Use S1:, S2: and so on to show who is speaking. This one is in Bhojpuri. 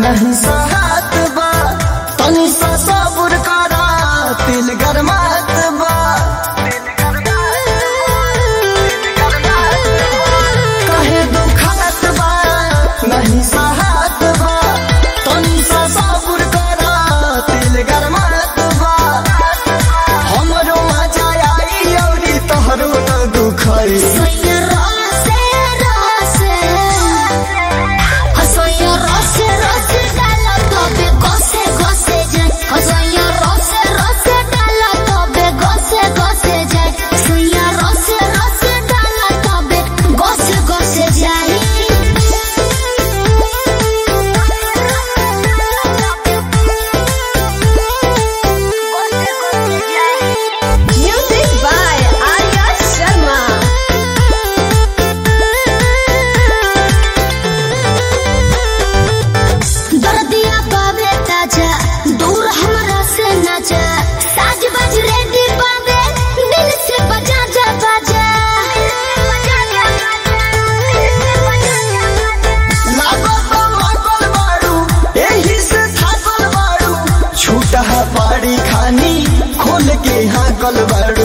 S1: नहीं सहात बा तनी सा सब्र करा दिल गरमात बा कहे दुखात बा नहीं सहात बा तनी सा सब्र करा दिल गरमात बा हमरो मजा आई औरी तोहरो न दुखाई
S2: सोया रोसे रोसे सोया रोसे रोसे डालो तबे गोसे गोसे जाए सोया रोसे रोसे डालो तबे गोसे गोसे जाए सोया रोसे रोसे डालो तबे गोसे गोसे जाए
S3: Music by Arya Sharma.
S2: दर्दिया पावे ताजा दूर हमरा से न जा साज बज रेडी पावे दिल से बजा जा बजा
S1: लागत मातल बाड़ू एही से थाकल बाड़ू छूटा पाड़ी खानी खोल के हाकल बाड़ू